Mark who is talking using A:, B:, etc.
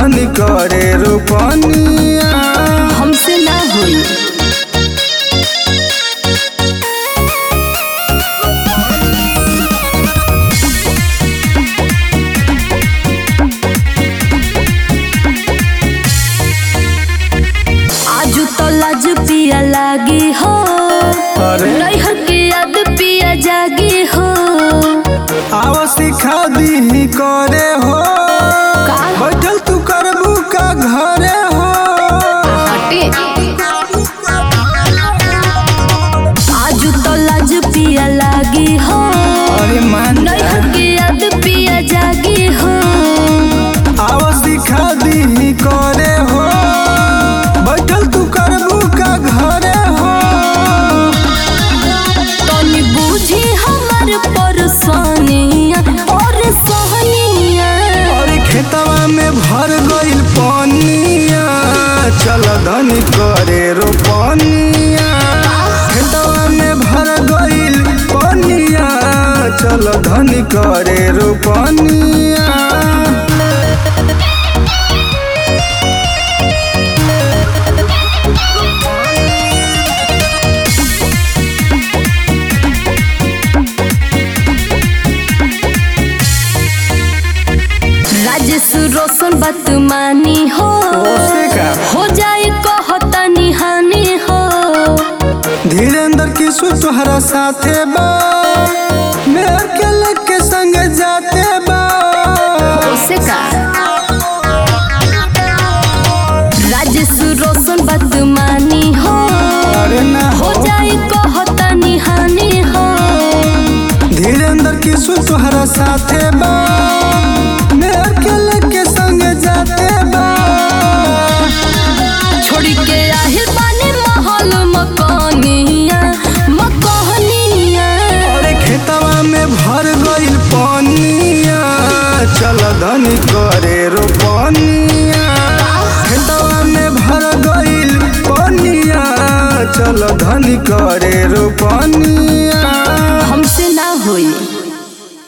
A: धनी करे रोपनिया
B: हमसे ना होई आजू तो लाज पिया लागी हो
A: अरे
B: नैहर के याद पिया जागी हो
A: आव सिखा दी करे हो
B: का
A: बैठल तू करबू का घरे हो
B: हटे आजू तो लाज पिया लागी हो
A: अरे मान
B: नैहर के याद पिया जागी हो
A: आव सिखा दी करे हो बैठल तू करबू का घरे हो
B: तनी बूझी हमर परेशानिया और सहनिया
A: अरे खेतवा में भर गइल पनिया चल धनी करे रोपनिया खेतवा में भर गइल पनिया चल धनी करे रोपनिया
B: राजेश रोशन बात मानी हो
A: ओसे का?
B: हो जाए कहता निहानी हो
A: धीरेन्द्र किशु तोहरा साथे बा मेहर के लेके संग जाते बा
B: ओसे का राजेश रोशन बात मानी हो
A: अरे ना
B: हो जाए कहता निहानी हो
A: धीरेन्द्र किशु तोहरा साथे बा मेहर के लेके संग जाते बा
B: छोड़ी के आहिर बानी महल मकानिया मकानिया
A: अरे खेतवा में भर गइल पनिया चल धनी करे रोपनिया खेतवा में भर गइल पनिया चल धनी करे रोपनिया